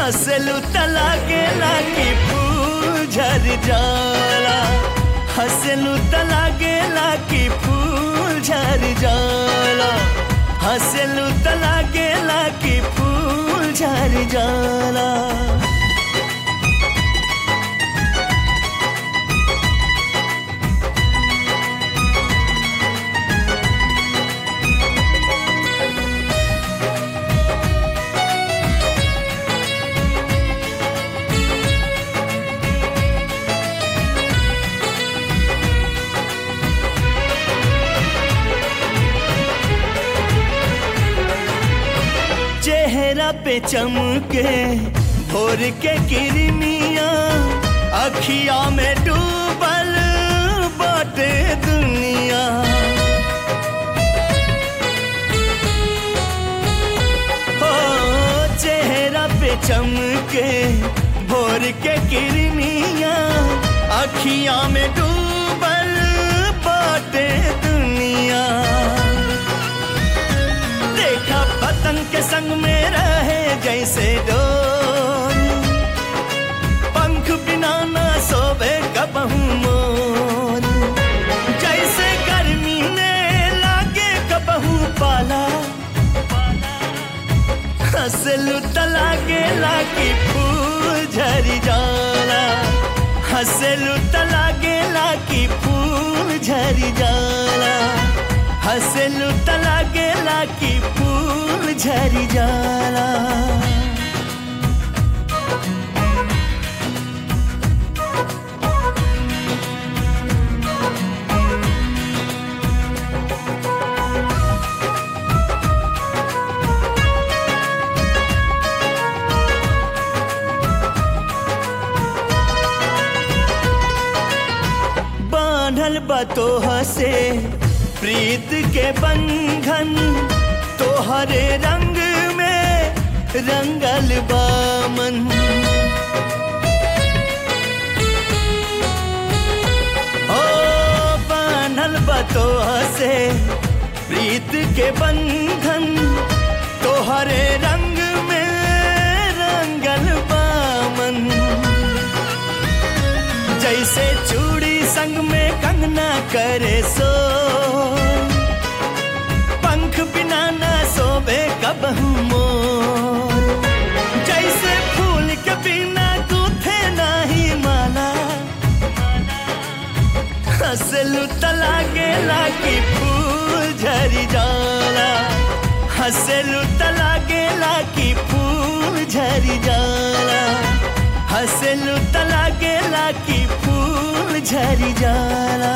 हंसलू तला गेला की फूल झर जाला हंसलू तला गेला की फूल झर जाला हंसलू तला गेला की फूल झर जाला चेहरा पे चमके भोर के किरमिया अखिया में डूबल बाटे दुनिया हो चेहरा पे चमके भोर के किरमिया अखिया में डूबल बाटे दुनिया देखा पतंग के संग में रहे जैसे डोर पंख बिना ना सोवे कबहू मोर जैसे गर्मी में लागे कबहू पाला हंसलू तला गेला की फूल झरी जाला हंसलू तला गेला की फूल झरी जाला हंसलू तला गेला की फूल झरी जाला बांधल बतोह से प्रीत के बंधन तोहरे रंग में रंगल बामन ओ बांधल बतोह से प्रीत के बंधन तोहरे रंग में रंगल बामन जैसे चूड़ी संग में कंगना करे सो पंख बिना ना सोबे कबहू मोर जैसे फूल के बिना गूथे नाही माला हंसलू तला गेला की फूल झरी जाला हंसलू तला गेला की फूल झरी जाला हंसलू तला गेला की फूल झरी जाला